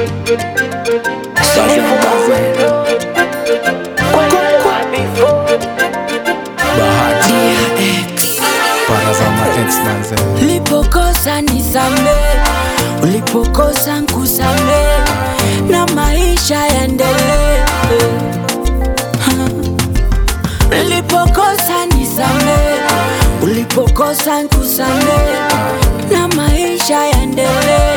Bahati para za ma-ex manze. Ulipokosa nisame, ulipokosa nkusame, na maisha yaendelee. Ha. Ulipokosa nisame, ulipokosa nkusame, na maisha yaendelee.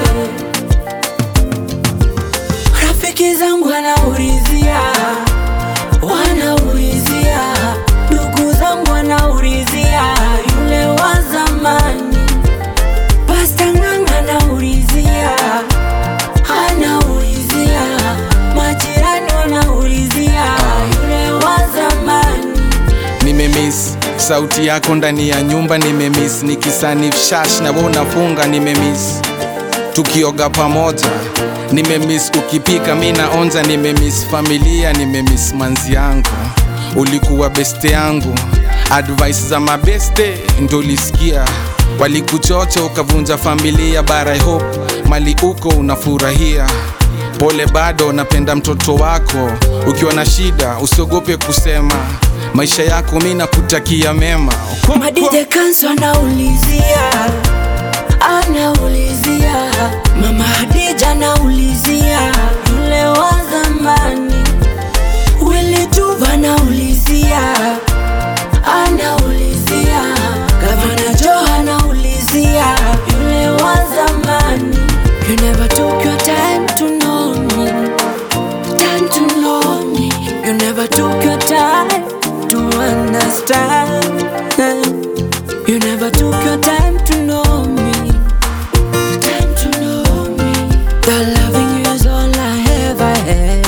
Rafiki zangu wanaulizia, wanaulizia, ndugu zangu wanaulizia, yule wa zamani. Pasta Ng'ang'a anaulizia, anaulizia, majirani wanaulizia, yule wa zamani. Nimemiss sauti yako ndani ya nyumba, nimemiss nikisanif shash na wewe unafunga, nimemiss tukioga pamoja, nimemiss ukipika mi naonja, nimemiss familia, nimemiss manzi yangu, ulikuwa beste yangu, advice za mabeste ndo ulisikia, walikuchocha ukavunja familia, but I hope mali uko unafurahia Pole bado napenda mtoto wako, ukiwa na shida usiogope kusema, maisha yako mi nakutakia mema. Madide Kanso anaulizia, anaulizia, Mama Hadija anaulizia, yule wa zamani. Willy Tuva anaulizia, anaulizia, Gavana Joe anaulizia, yule wa zamani. You never took your time to know me, time to know me. You never took your time to understand. You never took your time to know me, time to know me. The loving you is all I ever had.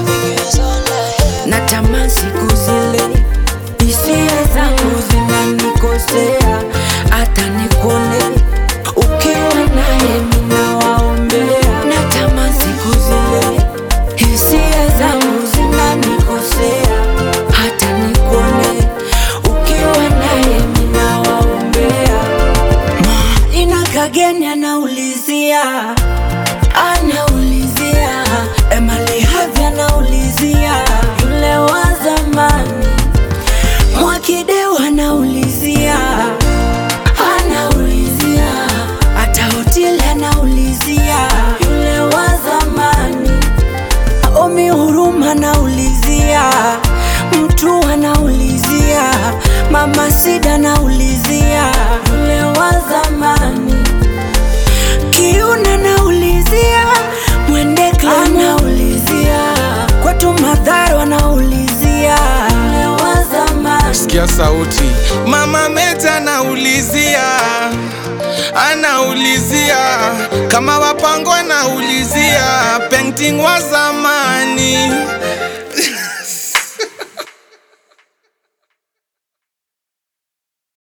Natamani siku zile hisia zangu zinanikosea, hata nikuone ukiwa naye mina waombea. Natamani siku zile hisia zangu zinanikosea, hata nikuone ukiwa naye mina waombea. Ina kageni anaulizia, anaulizia, Emily Havi anaulizia, yule wa zamani. Mwakideu anaulizia, anaulizia, hata hoteli anaulizia, yule wa zamani. Omi Huruma anaulizia, mtu anaulizia, Mama Sida anaulizia, yule wa zamani. Kiuna anaulizia, Mwendekla anaulizia, kwetu Madharo anaulizia, yule wa zamani. Sikia sauti, mama Meta anaulizia, anaulizia kama wapango anaulizia, painting wa zamani